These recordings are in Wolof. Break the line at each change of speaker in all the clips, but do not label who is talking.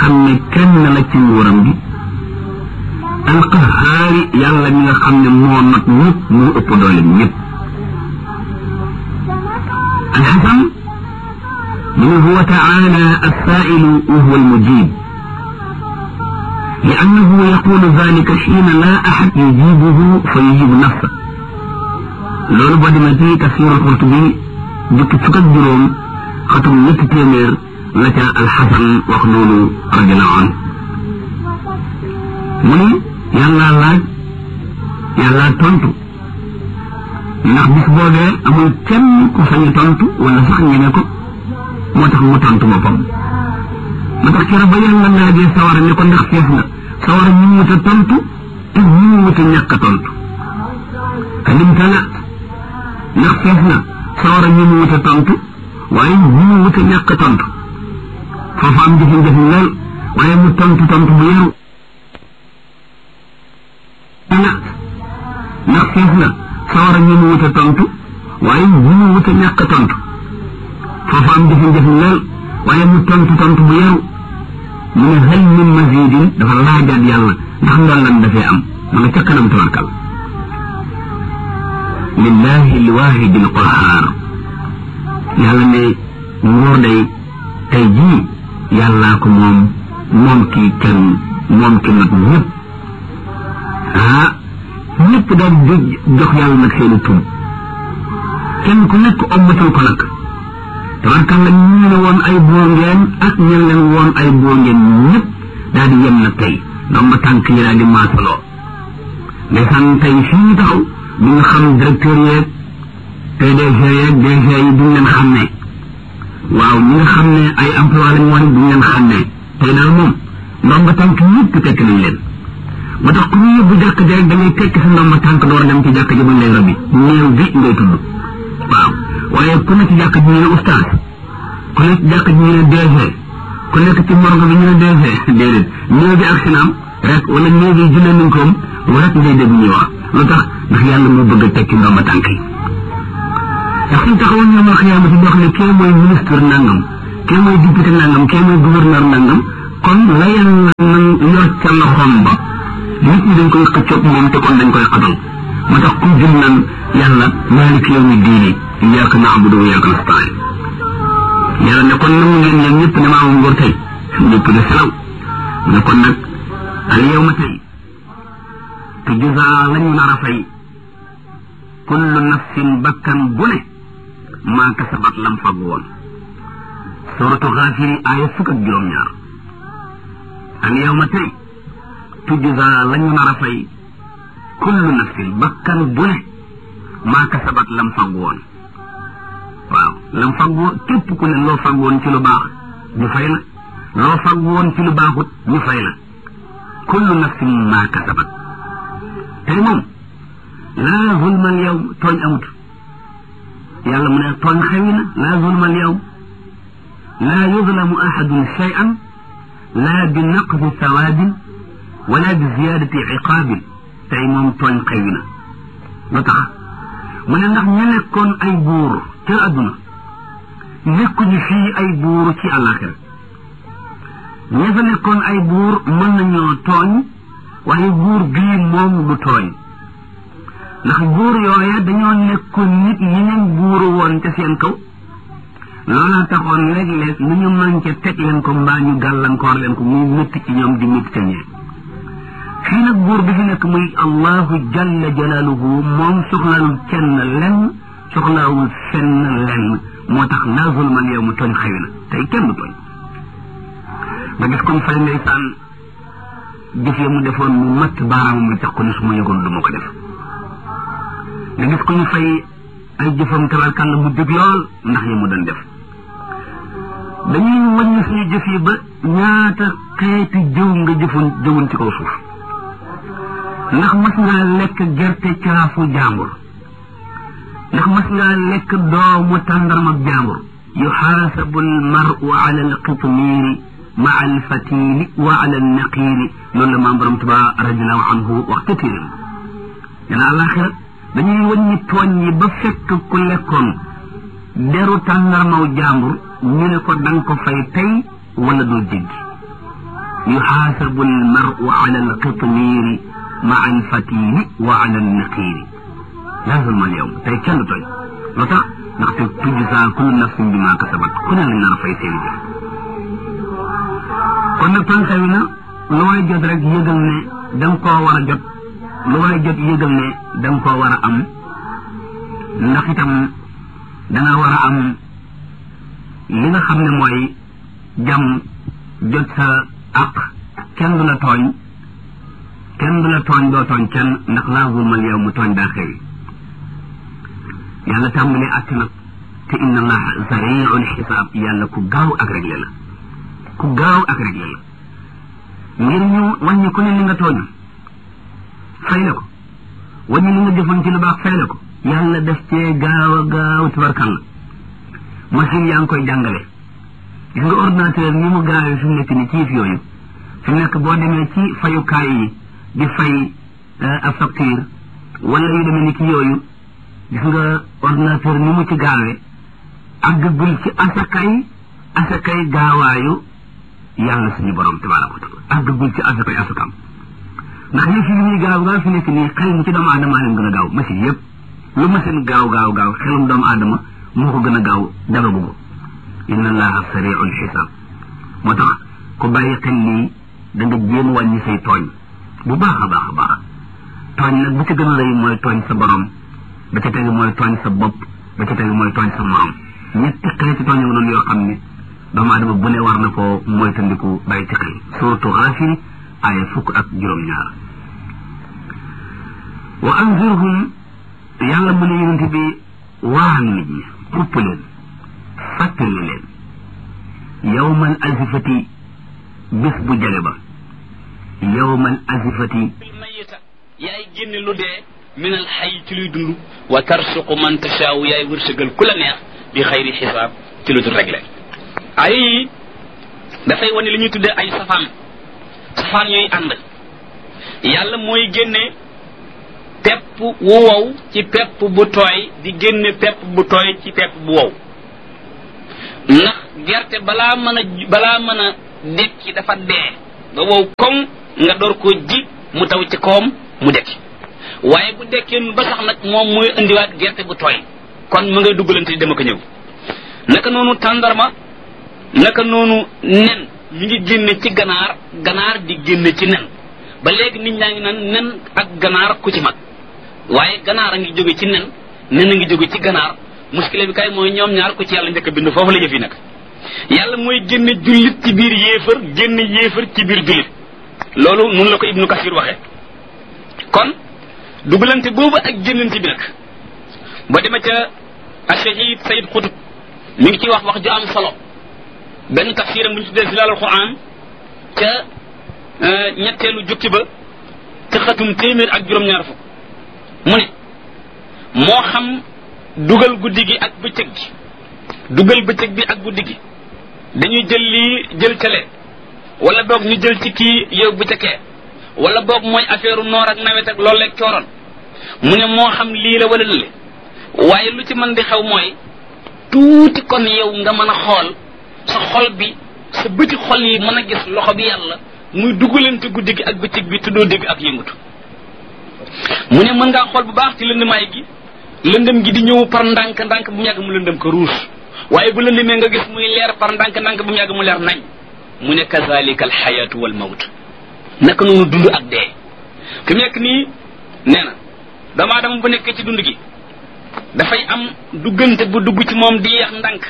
xam ne kenn la ci nguuram gi alqahaari yàlla mi nga xam ne moo not ñëpp moo ëpp doole ñëpp alxasan mu ne huwa taala alsailu wa huwa almujib لأنه يقول ذلك حين لا أحد يجيبه فيجيب نفسه loolu boo demee ci tafsir al-Qurtubi jukki fukk ak juróom xatum ñetti téeméer la ca alxasan wax loolu radiallahu anhu mu ni yàllaa laaj yàllaa tontu ndax bis boobee amul kenn ku sañ tontu wala sax ñeme ko moo tax mu tontu boppam moo tax keroog ba yàlla laajee sawara ne ko ndax fees na sawara ñu wut a tontu te ñu wut a ñàkk a tontu alim tala ndax fees na sawara ñu mu wut a tontu waaye ñu mu wut a ñàkk a tontu foofu am jafe-jafe lool waaye mu tontu tontu bu yaru tala ndax fees na sawara ñu mu wut a tontu waaye ñu mu wut a ñàkk a tontu foofu am jafe-jafe lool waaye mu tontu tontu bu yaru mu ne hal min mazidin dafa laajaat yàlla ndax ndollan dafee am ma nga ca kanam tabarkal lillahi alwahidi alqahar yàlla ne nguur day tey jii yàllaa ko moom moom kii kenn moom ki nag ñëpp ah ñëpp daal di jox yàlla nag seeni tum kenn ku nekk ommatal ko nag tabarkalla ñu ne woon ay boo ngeen ak ñu leen woon ay boo ngeen ñëpp daal di yem nag tey ndox ma tànk yi daal di maasaloo ndeysaan tey fii ñu taxaw du nga xam directeur yeeg PDG yeeg DG yi duñ leen xam ne waaw ñi nga xam ne ay emploi lañ woon duñ leen xam ne tey daal moom ndomba tànk ñëpp tekk nañ leen moo tax ku ñu yóbbu jàkk ji rek da ngay tekk sa ndomba tànk door dem ci jàkk ji buñ lay robi néew bi ngay tudd waaw waaye ku ne ci jàkk ji ñu ne oustaz ku ne ci jàkk ji ñu ne DG ku nekk ci morgue bi ñu ne DG déedéet néew bi ak sinaam rek wala néew bi jullee nañ koom rek ngay dégg ñuy wax lu tax ndax yàlla mu bëgg a tekki ndomba tànk yi ndax suñ taxawoon ñoom xiyaamati di wax ne kee mooy ministre nangam kee mooy député nangam kee mooy gouverneur nangam kon la yàlla nan yor ca loxoom ba nit ñi dañ koy xëccoog moom te kon dañ koy xatal moo tax ku jëm naan yàlla maalik yawmi diini iyyaka na'budu wa iyyaka nasta'in yàlla ne kon nangu ngeen yéen ñëpp ne maa moom nguur tey ñëpp de selaw ne kon nag al yawma tey tujzaa lañu nar a fay kullu nafsin bakkan bu ne maa kasabat lam fag woon suratu xaafiri aaya fukk ak juróom-ñaar al yawma tey tujzaa lañu nar a fay kullu nafsin bakkan bu ne maa kasabat lam fag woon waaw lam fag woon képp ku ne loo fag woon ci lu baax ñu fay la loo fag woon ci lu baaxut ñu fay la kullu nafsin maa kasabat tey moom laa zulmal yow tooñ amut yàlla mu ne tooñ xewi na laa zulmal yow laa yuzlamu ahadun shay'an laa bi naqdi sawaabin wala bi ziyaadati iqaabin tey moom tooñ xewi na lu tax mu ne ndax ñu nekkoon ay buur ca àdduna nekkuñu fii ay buur ci àllaaxira ña fa nekkoon ay buur mën nañoo tooñ waaye buur bii moom du tooñ ndax buur yooya dañoo nekkoon nit yeneen buuru woon ca seen kaw loola taxoon léeg-léeg nu ñu manqué teg leen ko mbaa ñu gàllankoor leen ko muy métti ci ñoom di métti ca ñee fii nag buur bi fi nekk muy allahu jalla jalaaluhu moom soxlaalul kenn lenn soxlaawul fenn lenn moo tax laa zulman yow mu tooñ xëy na tey kenn du tooñ nga gis comme fay ndeysaan jëf ya mu defoon mu matt baaraamam mu tax ko ni su ma yëgoon du ma ko def nga gis ko ñu fay ay jëfam tabarkàlla mu dëgg lool ndax yi mu doon def dañuy wàññi suñu jëf yi ba ñaata xeeti jëw nga jëfoon jëwoon ci kaw suuf ndax mas ngaa lekk gerte caafu jaambur ndax mas ngaa lekk doomu tàndarma jaambur yuxaasabu almaru ala alqitmiiri ma alfatili wa ala alnaqiiri loolu la maam borom tuba radiallahu anhu wax ca téeram dana àlaxira dañuy wàññi tooñ yi ba fekk ku lekkoon deru tàndarmaw jaambur ñu ne ko danga ko fay tey wala doo jéggi yuxaasabu almaru ala alqitmiiri maa alfatili wa ala alniqiiri laa zulma alyawm tey kenn du tooñ lu tax ndaxte tujzaa kullu nafsin bima kasabat ku ne lañ nar a fay seeni jëf kon nag tànk wi na lu waay jot rek yëgal ne da nga koo war a jot lu waay jot yëgal ne da nga koo war a am ndax itam da nga war a am li nga xam ne mooy jàmm jot sa àq kenn du la tooñ kenn du la tooñ doo tooñ kenn ndax laa zulmal yow mu tooñ daa xëy yàlla tàmbali àtt nag te inna allaha sariul xisaab yàlla ku gaaw ak réglé la ku gaaw ak réglé la ngir ñu wàññi ku ne li nga tooñu fay la ko wàññi li nga jëfoon ci lu baax fay la ko yàlla def cee gaaw a gaaw tubarkal la machine yaa ngi koy jàngale gis nga ordinateur ni mu gaawee fi mu nekk ni ciif yooyu fi mu nekk boo demee ci fayukaay yi di fay ab facture wala yu demee ni ki yooyu gis nga ordinateur ni mu ci gaawee àggagul ci asakay asakay gaawaayu yàlla suñu borom tabaraka wa taala àggagul ci asakay asakam ndax yëf yi li ñuy gaaw gaaw fi nekk nii xel mu ci doomu aadama leen gën a gaaw machine yëpp lu machine gaaw gaaw gaaw xelum doomu aadama moo ko gën a gaaw dagagu ko inna allaha sariul xisaab moo tax ku bàyyi xel lii da nga jéem wàññi say tooñ bu baax a baax a baax tooñ nag bu ci gën a rëy mooy tooñ sa borom ba ca tegu mooy tooñ sa bopp ba ca tegu mooy tooñ sa morom ñetti xeeti tooñ yu noonu yoo xam ne doomu aadama bu ne war na koo moytandiku bàyyi ci xel surtout Gaafir aaya fukk ak juróom-ñaar wa anzirhum yàlla mu ne yonente bi waan nit ñi xupp leen fàttali leen yawmal azifati bis bu jege ba yawmal azifati
mayita yaay génne lu dee min al xay ci luy dund wa tarsuqu man tashaawu yaay wërsëgal ku la neex bi xayri xisaab ci lu dul réglé ay yi dafay wane li ñuy tuddee ay safaan safaan yooyu ànd yàlla mooy génne pepp wu wow ci pepp bu tooy di génne pepp bu tooy ci pepp bu wow ndax gerte balaa mën a balaa mën a dekki dafa dee ba wow koŋ nga door koo ji mu taw ci kawam mu dekki waaye bu dekkee ba sax nag moom mooy indiwaat gerte bu tooy kon mu ngay duggalante di dem ak ñëw naka noonu tàndarma naka noonu nen mi ngi génne ci ganaar ganaar di génne ci nen ba léegi nit ñaa ngi naan nen ak ganaar ku ci mag waaye ganaar a ngi jóge ci nen nen a ngi jóge ci ganaar muskile bi kay mooy ñoom ñaar ku ci yàlla njëkk a bind foofu la jëf yi nag yàlla mooy génne jullit ci biir yéefar génne yéefar ci biir jullit loolu nun la ko ibnu kasir waxe kon dugalante boobu ak génnante bi nag ba dema ca ashahid sayid xutub mi ngi ciy wax wax ju am solo benn tafsiram bu ñu tuddee zilalul quran ca ñetteelu jukki ba ca xatum téeméer ak juróom-ñaar fukk mu ne moo xam dugal guddi gi ak bëccëg gi dugal bëccëg bi ak guddi gi dañuy jël lii jël cale wala boog ñu jël ci kii yóbbu ca kee wala boog mooy affaire noor ak nawet ak loolu leeg cooroon mu ne moo xam lii la wala lële waaye lu ci mën di xew mooy tuuti kon yow nga mën a xool sa xol bi sa bëti xol yi mën a gis loxo bi yàlla muy dugalante guddi gi ak bëccëg bi tuddoo dégg ak yëngatu mu ne mën ngaa xool bu baax ci lëndamaay gi lëndëm gi di ñëw par ndànk ndànk bu mu yàgg mu lëndëm ko ruus waaye bu lëndëmee nga gis muy leer par ndànk ndànk bu mu yàgg mu leer nañ mu ne kazalika alxayatu wal mawt naka noonu dund ak dee fi mu nekk nii nee na doomu aadama bu nekkee ci dund gi dafay am duggante bu dugg ci moom di yeex ndànk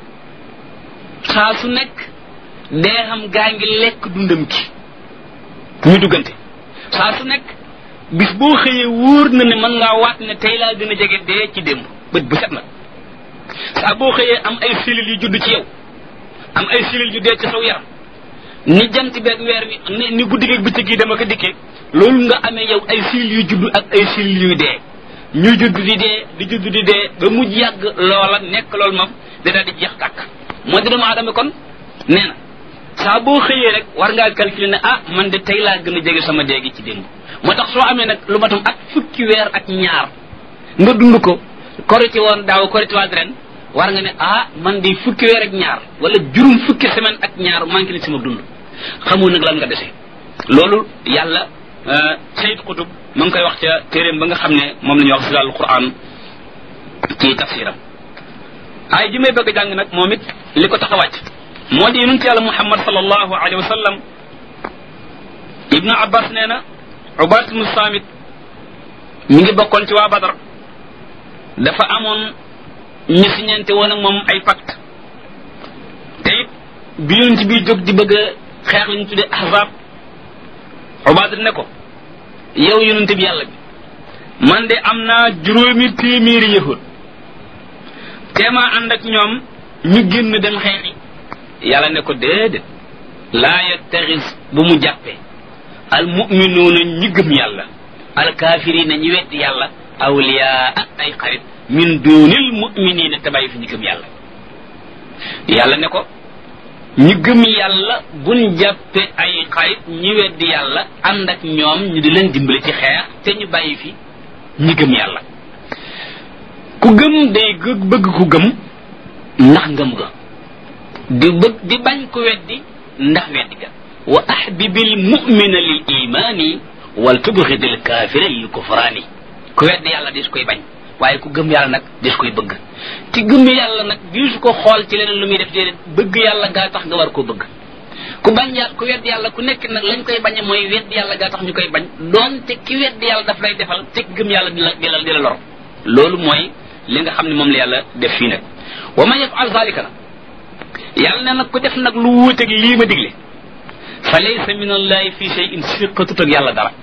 saa su nekk dee xam gaa ngi lekk dundam gi muy duggante saa su nekk bis boo xëyee wóor na ne mën ngaa waat ne tey laa gën a jege dee ci démb bët bu set na saa boo xëyee am ay cellules yu judd ci yow am ay cellules yu dee ci saw yaram ni jant beeg weer wi ni ni guddi geeg bëccëg yi dama ko dikkee loolu nga amee yow ay cellules yu judd ak ay cellules yuy dee ñuy judd di dee di judd di dee ba mujj yàgg loola nekk loolu moom da daal di jeex tàkk moo di doomu aadama kon nee na saa boo xëyee rek war ngaa calculer ne ah man de tey laa gën a jege sama dee gi ci démb moo tax soo amee nag lu matam ak fukki weer ak ñaar nga dund ko korité woon daaw korité waat ren war nga ne ah man de fukki weer ak ñaar wala juróom fukki semaine ak ñaar manqué na sama dund xamul nag lan nga dese loolu yàlla sayid xutub ma ngi koy wax ca téeréem ba nga xam ne moom la ñuy wax silal quran ci tafsiram ay ji may bëgg a jàng nag moom it li ko tax a wàcc moo di yonent yàlla muhammad sallallahu alayhi wa sallam ibnu abbas nee na ubaat ibnu samit mi ngi bokkoon ci waa badar dafa amoon ñu siñente woon ak moom ay pacte te it bi yonent bi jóg di bëgg a xeex li ñu tuddee ahzab ubaat ne ko yow yonent bi yàlla bi man de am naa juróomi téeméeri yahud teemaa ànd ak ñoom ñu génn dem xeexi yàlla ne ko déedéet laa yattaxis bu mu jàppee al muminuuna ñi gëm yàlla al kaafirina ñi weddi yàlla awliyaa ay xarit min duunil muminina te bàyyi fi ñi gëm yàlla yàlla ne ko ñi gëm yàlla buñ jàppe ay xarit ñi weddi yàlla ànd ak ñoom ñu di leen dimbale ci xeex te ñu bàyyi fi ñi gëm yàlla ku gëm day bëgg ku gëm ndax ngëm ga di bëgg di bañ ku weddi ndax weddi ga wa ahbibil mu'mina lil imani wal tubghidil kafira lil kufrani ku weddi yàlla dis koy bañ waaye ku gëm yàlla nag dis koy bëgg ci gëm yàlla nag diisu ko xool ci leneen lu muy def déedéet bëgg yàlla gaa tax nga war koo bëgg ku bañ yàlla ku weddi yàlla ku nekk nag lañ koy bañe mooy weddi yàlla gaa tax ñu koy bañ doonte ki weddi yàlla daf lay defal te gëm yàlla di la di la di la lor loolu mooy li nga xam ne moom la yàlla def fii nag wa man yafal zalika nag yàlla ne nag ku def nag lu wuuteeg lii ma digle fa laysa min allahi fi shay'in siqatut ak yàlla dara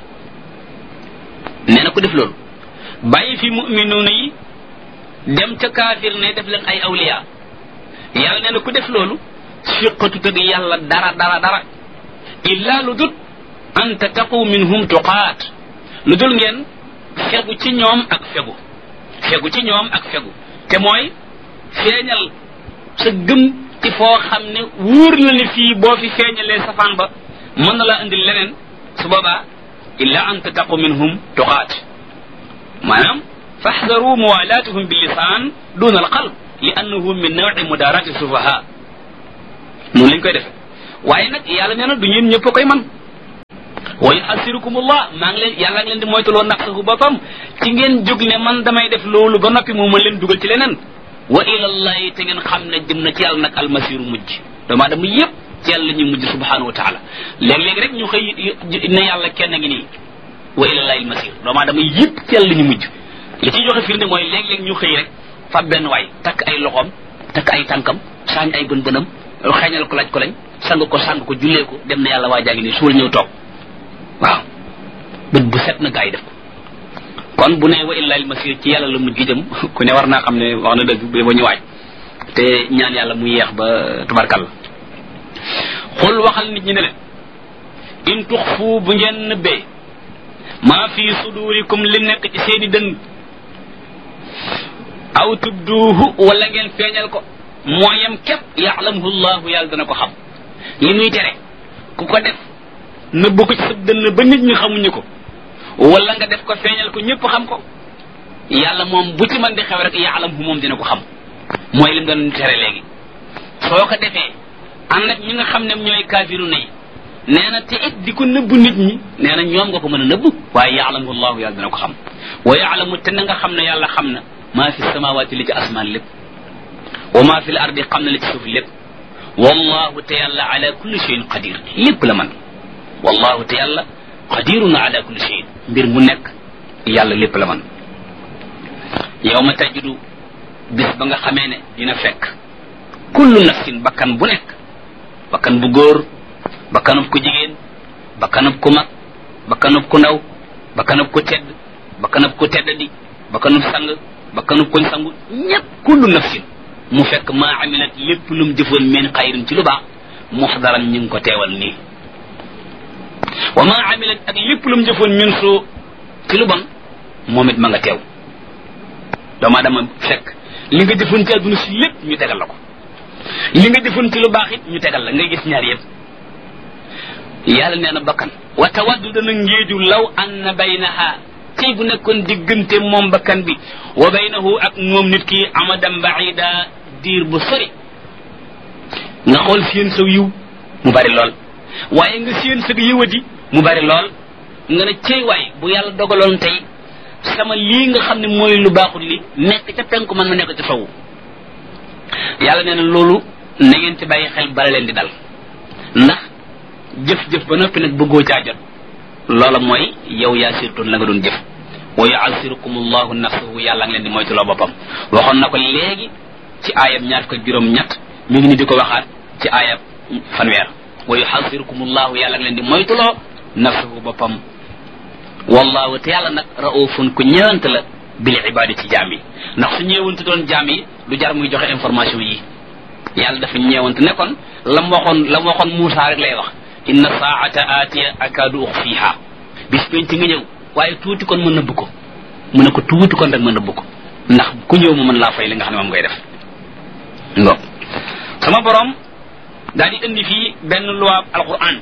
nee na ku def loolu bàyyi fi muminuuna yi dem ca kaafir ne def leen ay awliya yàlla nee na ku def loolu siqatut ak yàlla dara dara dara illa lu dut an tattaqu minhum tuqaat lu dul ngeen fegu ci ñoom ak fegu fegu ci ñoom ak fegu te mooy feeñal sa gëm ci foo xam ne wóor na li fii boo fi feeñalee safaan ba mën na laa indil leneen su boobaa illa an tattaqu minhum tuqaat maanaam faxdaru muwalaatuhum bi lisaan duna al qalb li annahu min nawi mudarati sufaha noonu lañ koy defe waaye nag yàlla nee na du ñeen ñëpp koy man wa yuhasirukumullah maa ngi leen yàlla ngi leen di moytuloo naqsahu boppam ci ngeen jóg ne man damay def loolu ba noppi moo mën leen dugal ci leneen wa ilallahi te ngeen xam ne jëm na ci yàlla nag almasiru mujj doomu aadama yépp ci yàlla ñu mujj subhanahu wa taala léeg-léeg rek ñu xëy ne yàlla kenn ngi nii wa ilallahi almasir doomu aadama yépp ci yàlla ñu mujj li ciy joxe firnde mooy léeg-léeg ñu xëy rek fab benn waay takk ay loxoom takk ay tànkam saañ ay bën bënam xeeñal ko laaj ko lañ sang ko sang ko jullee ko dem na yàlla waa jaa ngi nii suul ñëw toog waaw bët bu set na gaa yi def ko kon bu ne wa illahi almasir ci yàlla la mujj jëm ku ne war naa xam ne wax na dëgg ba ba ñu waaj te ñaan yàlla mu yeex ba tubarkal xul waxal nit ñi ne leen in tuxfu bu ngeen nëbbee maa fi sudurikum li nekk ci seeni dëng aw tubduuhu wala ngeen feeñal ko mooyam képp yaalamuhu llahu yàlla dana ko xam li muy tere ku ko def nëbb ko ci sa dënn ba nit ñi xamuñu ko wala nga def ko feeñal ko ñëpp xam ko yàlla moom bu ci mën di xew rek yaalamuhu moom dina ko xam mooy lim doon tere léegi soo ko defee ànd ak ñi nga xam ne ñooy kaafiru nay nee na te it di ko nëbb nit ñi nee na ñoom nga ko mën a nëbb waaye yaalamuhu llahu yàlla dina ko xam wa yaalamu te na nga xam ne yàlla xam na maa fi samawaati li ci asmaan lépp wa maa fi l ardi xam na li ci suuf lépp wallahu te yàlla ala kulli cheyin qadir lépp la man wallahu te yàlla qadirun ala kulli cheyin mbir mu nekk yàlla lépp la man yow ma tajidu bis ba nga xamee ne dina fekk kullu nafsin bakkan bu nekk bakkan bu góor bakkanub ku jigéen bakkanub ku mag bakkanub ku ndaw bakkanub ku tedd bakkanub ku teddadi bakkanub sang bakkanub kuñ sangu ñépp kullu nafsin mu fekk maa amilat lépp lu mu jëfoon min xayrin ci lu baax muxdaran ñu ngi ko teewal nii wa maa amilat ak lépp lu mu jëfoon min soo ci lu bon moom it ma nga teew doomaa dama fekk li nga jëfoon ci àdduna si lépp ñu tegal la ko li nga jëfoon ci lu baax it ñu tegal la ngay gis ñaar yëpp yàlla nee na bakkan wa tawaddu dana ngéeju law anna baynaha tey bu nekkoon diggante moom bakkan bi wa baynahu ak moom nit ki amadan baida diir bu sori nga xool seen saw yiw mu bari lool waaye nga séen sëg yëwadi mu bari lool nga ne cey waay bu yàlla dogaloon tey sama lii nga xam ne mooy lu baaxul li nekk ca penku man ma nekk ca sowu yàlla nee na loolu na ngeen ci bàyyi xel bala leen di dal ndax jëf-jëf ba noppi nag bëggoo caa jot loola mooy yow yaa sirtoon la nga doon jëf wa yuasirukum allahu nafsahu yàlla ngi leen di moytuloo boppam waxoon na ko léegi ci aayab ñaar ko juróom ñett mi ngi ni di ko waxaat ci aayab fanweer wa yuhasirukum allahu yàlla ngi leen di moytuloo nafsahu boppam wallahu te yàlla nag raufun ku ñëwant la bil ibadi ci jaam yi ndax su ñëwante doon jaam yi du jar muy joxe information yi yàlla dafa ñeewante ne kon lam waxoon lam waxoon Muusa rek lay wax inna saata aatiya akaadu uxfiha bis penc nga ñëw waaye tuuti kon mën nëbb ko mu ne ko tuuti kon rek mën nëbb ko ndax ku ñëw mu mën laa fay li nga xam ne moom ngay def ngo sama borom daal di indi fii benn loi alquran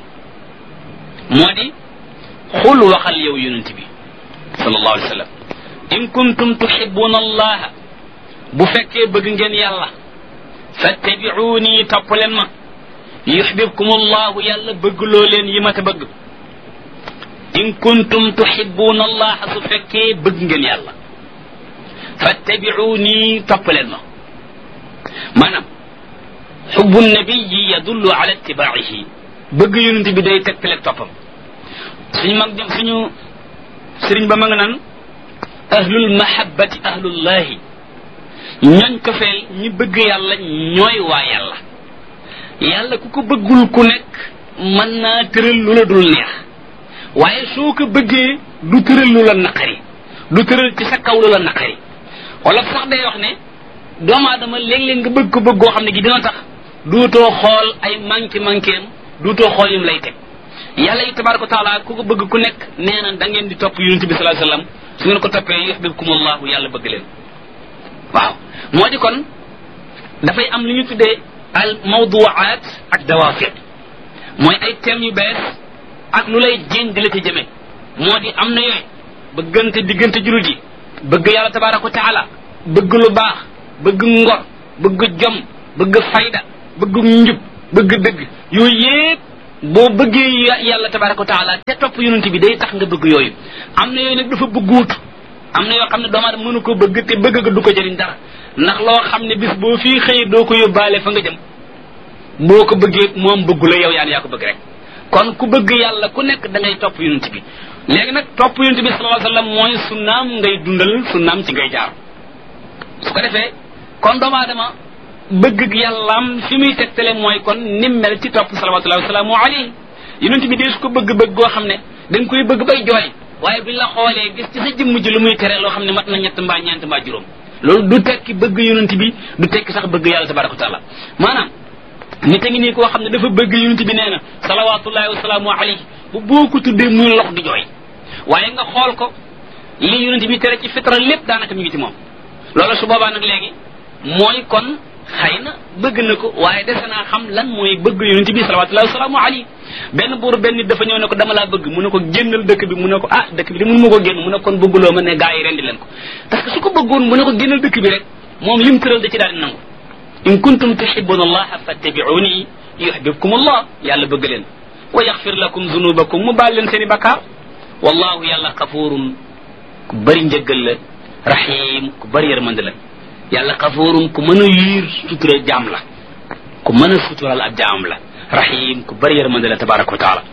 moo di xul waxal yow yonent bi sallallahu alayhi wa sallam in kuntum tuhibbuna allaha bu fekkee bëgg ngeen yàlla fattabi'uni topp leen ma yuhbibkum allahu yàlla bëgg loo leen yi ma te bëgg in kuntum tuhibbuna allaha su fekkee bëgg ngeen yàlla fattabi'uni topp leen ma maanaam xubbu nabiyi yadullu ala ittibaa'ihi bëgg yonent bi day tegtale toppam suñu mag jëm suñu sëriñ ba ma nga naan ahlul mahabbati ahlullahi ñooñ ko feel ñi bëgg yàlla ñooy waa yàlla yàlla ku ko bëggul ku nekk mën naa tëral lu la dul neex waaye soo ko bëggee du tëral lu la naqari du tëral ci sa kaw lu la naqari wala sax day wax ne doomu aadama léeg-léeg nga bëgg ko bëgg goo xam ne gi dina tax duutoo xool ay manqué manqué am duutoo xool yim lay teg yàlla yi tabaraka wa taala ku ko bëgg ku nekk nee na da ngeen di topp yonente bi sallallahu alayhi wasallam su ngeen ko toppee yuhibbukum allahu yàlla bëgg leen waaw moo di kon dafay am lu ñu tuddee al mawduwaat ak dawafiq mooy ay thèmes yu bees ak lu lay jéñ di la ci jëme moo di am na yooyu bëggante diggante julit yi bëgg yàlla tabaraka wa taala bëgg lu baax bëgg ngor bëgg jom bëgg fayda bëgg njub bëgg dëgg yooyu yépp boo bëggee yàlla tabaraka wa taala te topp yonent bi day tax nga bëgg yooyu am na yooyu nag dafa bëgguut am na yoo xam ne doomu aadama mënu ko bëgg te bëgg ga du ko jëriñ dara ndax loo xam ne bis boo fii xëyee doo ko yóbbaale fa nga jëm boo ko bëggee moom bëggu la yow yaan yaa ko bëgg rek kon ku bëgg yàlla ku nekk da ngay topp yonent bi léegi nag topp yonent bi sallallahu alayhi wasallam mooy sunnaam ngay dundal sunnaam ci ngay jaar su ko defee kon doomu aadama bëgg yàllaam fi muy tegtale mooy kon nim mel ci topp salawatullahi wasalaamu alayhi yonent bi dee su ko bëgg-bëgg goo xam ne da nga koy bëgg bay jooy waaye bi la xoolee gis ci sa jëmm ji lu muy tere loo xam ne mat na ñett mbaa ñeent mbaa juróom loolu du tekki bëgg yonent bi du tekki sax bëgg yàlla tabaraka wa taala maanaam nit a ngi nii koo xam ne dafa bëgg yonent bi nee na salawatullahi wasalaamu alayhi bu boo ko tuddee muy lox di jooy waaye nga xool ko li yonent bi tere ci fitra lépp daanaka mi ngi ci moom loolu su boobaa nag léegi mooy kon xëy na bëgg na ko waaye dese naa xam lan mooy bëgg yonent bi salawatullahi wasalaamu alayhi benn buur benn nit dafa ñëw ne ko dama laa bëgg mu ne ko génnal dëkk bi mu ne ko ah dëkk bi de mënu ma ko génn mu ne kon bëgguloo ma ne gaa yi rendi leen ko parce que su ko bëggoon mu ne ko génnal dëkk bi rek moom lim tëral da ci daal di nangu in kuntum tuhibbuna allaha fattabi'uni yuhibbukum allah yàlla bëgg leen wa yaxfir lakum zunubakum mu baal leen seen i bakkaar wallahu yàlla xafuurun ku bëri njëggal la rahim ku bëri yërmande la yàlla xafuurun ku mën a yiir sutura jaam la ku mën a sutural ab jaam la rahim ku bëri yërmande la tabaraka wa taala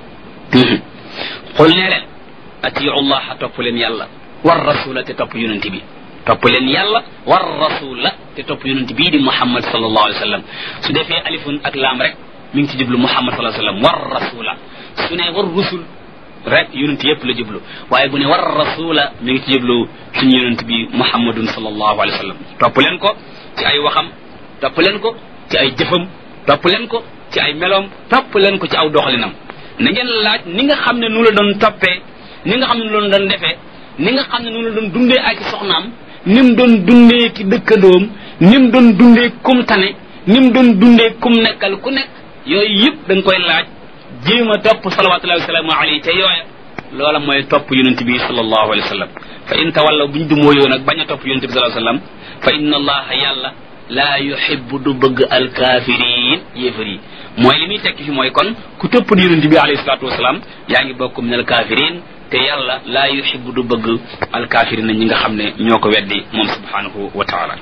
xul nee leen atiu llaha topp leen yàlla war rasula te topp yonent bi topp leen yàlla war rasula te topp yonent bii di muhammad sallallahu alayhi wa sallam su defee alifun ak laam rek mi ngi ci jublu muhammad sallallahu alayhi wa sallam war rasula su ne war rusul rek yonent yépp la jublu waaye bu ne war rasula mi ngi ci jublu suñu yonent bi muhammadun sallallahu alayhi wa sallam topp leen ko ci ay waxam topp leen ko ci ay jëfam topp leen ko ci ay meloom topp leen ko ci aw doxalinam na ngeen laaj ni nga xam ne nu la doon toppee ni nga xam ne nu la doon defee ni nga xam ne nu la doon dundee ak i soxnaam ni mu doon dundee ki dëkkandoom ni mu doon dundee kum tane ni mu doon dundee kum nekkal ku nekk yooyu yëpp da nga koy laaj jéem a topp salawatullahi wasalaamu alayhi te yooya loola mooy topp yonent bi sallallahu alayhi wa sallam fa in tawallaw buñ du mooyoo nag bañ a topp yonent bi sallallahu alayhi wa sallam fa inna allaha yàlla laa yuhibbu du bëgg alkaafiriin yéefar yi mooy li muy tekki fi mooy kon ku topp di yonent bi alayhi salaatu wasalaam yaa ngi bokk min al kafirin te yàlla laa yuhibbu du bëgg al kafirin ñi nga xam ne ñoo ko weddi moom subhanahu wa taala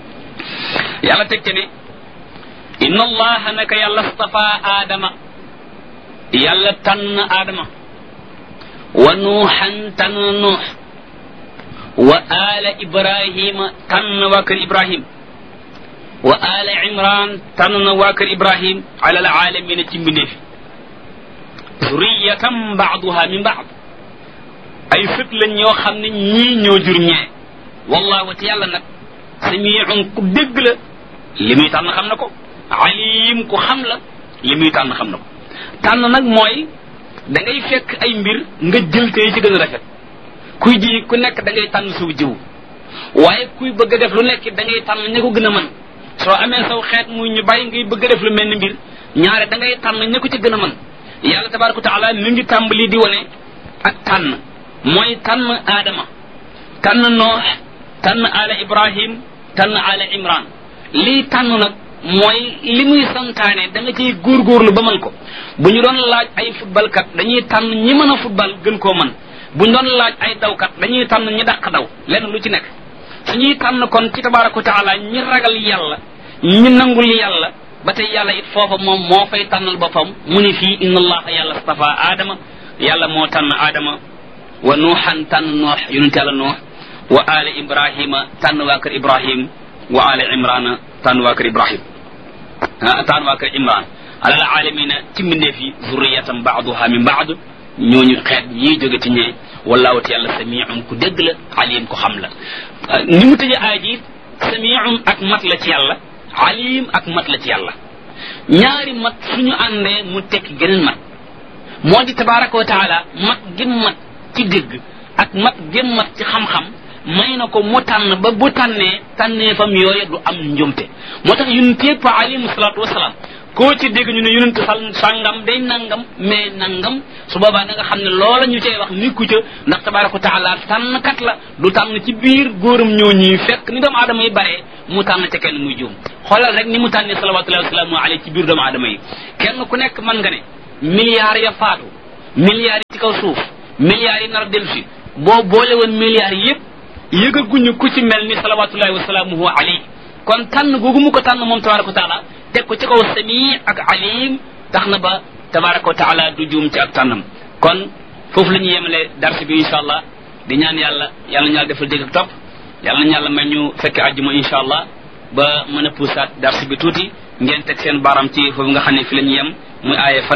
yàlla teg te ne inna allaha naka yàlla stafa aadama yàlla tànn aadama wa nuuxan tànn nuux wa ala ibrahima tànn waa kër ibrahim wa ala imran tànn na waa kër ibrahim ala alalamina ci mbindeefi zuriyatan baaduha min baad ay sët lañ ñoo xam ne ñii ñoo jur ñee wallahu te yàlla nag samiun ku dégg la li muy tànn xam na ko alim ku xam la li muy tànn xam na ko tànn nag mooy da ngay fekk ay mbir nga jël te ci gën a rafet kuy ji ku nekk da ngay tànn suuf jiw waaye kuy bëgg a def lu nekk da ngay tànn ña ko gën a mën soo amee saw xeet muy ñu bàyyi ngay bëgg a def lu mel ni mbir ñaare da ngay tànn ña ko ci gën a mën yàlla tabaraka wa taala mi ngi tàmbali di wane ak tànn mooy tànn aadama tànn noox tànn ala ibrahim tànn ala imran lii tànn nag mooy li muy santaane da nga ciy góorgóorlu ba mën ko bu ñu doon laaj ay footballkat dañuy tànn ñi mën a football gën koo mën bu ñu doon laaj ay dawkat dañuy tànn ñi dàq daw lenn lu ci nekk suñuy tànn kon ci tabaraka wa taala ñi ragal yàlla ñi nangul yàlla ba tey yàlla it foofa moom moo fay tànnal boppam mu ni fii inna allaha yàlla stafa aadama yàlla moo tànn aadama wa nuuxan tànn noox yonent yàlla noox wa ala ibrahima tànn waa kër ibrahim wa ala imrana tànn waa kër ibrahim tànn waa kër imran alal alamina ci mbindeef yi zurriyatan baaduha min baad ñooñu xeet ñii jóge ci ñee wallahu te yàlla samiun ku dégg la alim ku xam la ni mu tëjee aay ji samiun ak mat la ci yàlla alim ak mat la ci yàlla ñaari mat suñu àndee mu tekki geneen mat moo di tabaraka wa taala mat gim mat ci dégg ak mat gim mat ci xam-xam may na ko mu tànn ba bu tànnee tànnee fam yooye du am njumte moo tax yonent yëpp alayhi salaatu wasalaam koo ci dégg ñu ne yonent sal sàngam day nangam mais nangam su boobaa da nga xam ne loola ñu cay wax nikku ca ndax tabaraka wa taala tànnkat la du tànn ci biir góoram ñoo ñuy fekk ni doomu aadama yi baree mu tànn ca kenn muy juum xoolal rek ni mu tànnee salawatullahi wasalaamu alayhi ci biir doomu aadama yi kenn ku nekk mën nga ne milliards ya faatu milliards yi ci kaw suuf milliards yi nar a dellu si boo boole woon milliards yépp yëgaguñu ku ci mel ni salawatullahi wasalaamuhu alayhi kon tànn googu mu ko tànn moom tabaraka wa taala teg ko ci kaw sami ak alim tax na ba tabaraka wa taala du juum ci ak tànnam kon foofu la ñuy yemale darsi bi insha allah di ñaan yàlla yàlla ñu yàlla defal dégg ak topp yàlla nañu yàlla may ñu fekke àjjuma insha allah ba mën a puusaat darsi bi tuuti ngeen teg seen baram ci foofu nga xam ne fi la ñu yem muy aaye fan